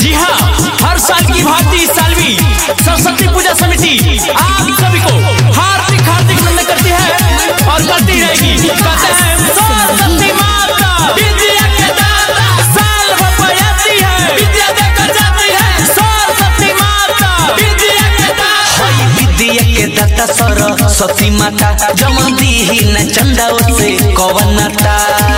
जी हाँ हर साल की भांति इस साल भी सरस्वती पूजा समिति आप सभी को हार्दिक हार्दिक नमन करती है और करती रहेगी कहते हैं सरस्वती माता विद्या के दाता साल भर बजाती है विद्या देकर जाती है सरस्वती माता विद्या के दाता हई विद्या के दाता सरस्वती माता जमन दीही न चंदा से कवनता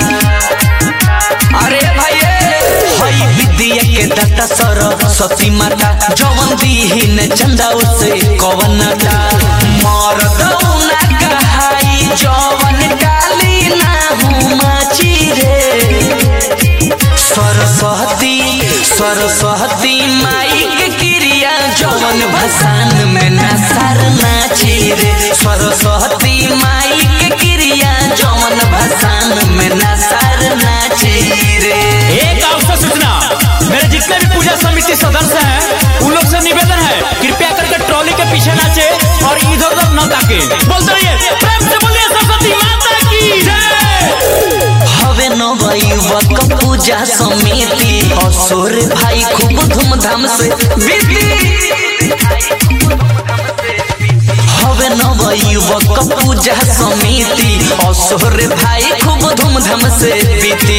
अरे भाई हई विद्या के दाता सरस्वती माता जमन दीही न चंदा से कवनता मरद ना कहाई जवन काली ना हूँ माची रे सरस्वती सरस्वती माई के क्रिया जवन भसान में नसर नाची रे सरस्वती माई के क्रिया जवन भसान में नसर नाची रे एक अवसर सूचना मेरे जितने भी पूजा समिति सदस्य हैं उन लोग से निवेदन है कृपया करके ट्रॉली के पीछे नाचे और इधर उधर न ताके बोलते रहिए प्रेम से बोलिए सरस्वती माता की जय हवे नवयुवक पूजा समिति असुर भाई खूब धूमधाम से विधि हवे नवयुवक पूजा समिति असुर भाई खूब धूमधाम से विधि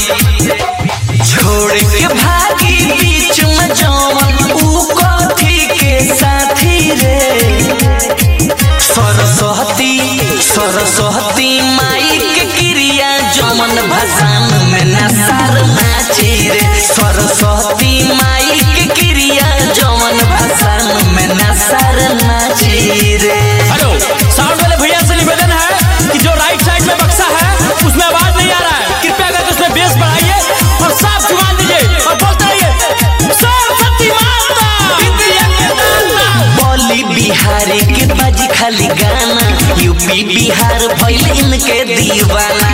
छोड़ के भागी बीच में जवन ऊ कथी के साथी रे सरस्वती सरस्वती माई के क्रिया जमन भसान में नसार नाची रे सरस्वती माई के क्रिया जमन भसान में नसार नाची रे हेलो साउंड वाले भैया से निवेदन है कि जो राइट साइड में बक्सा है उसमें आवाज नहीं आ रहा है कृपया करके उसमें बेस बढ़ाइए और साफ जुबान दीजिए और बोलते रहिए सरस्वती माता विद्या के दाता बोली बिहारी के बाजी खाली गाना यूपी बिहार भइल इनके दीवाना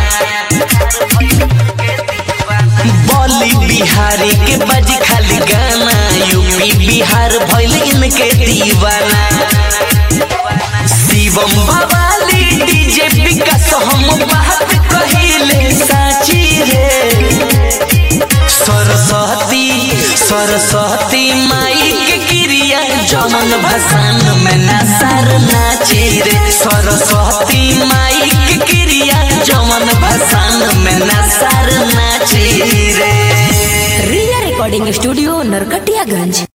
बोली बिहारी के बाजी खाली गाना यूपी बिहार भइल इनके दीवाना शिवम बवाली डीजे विकास हम बात कहिले साची रे सरस्वती सरस्वती माई के क्रिया जमन भसान में नसर नाची रे सरस्वती माई के क्रिया जमन भसान में नसर नाची रे रिया रिकॉर्डिंग स्टूडियो नरकटियागंज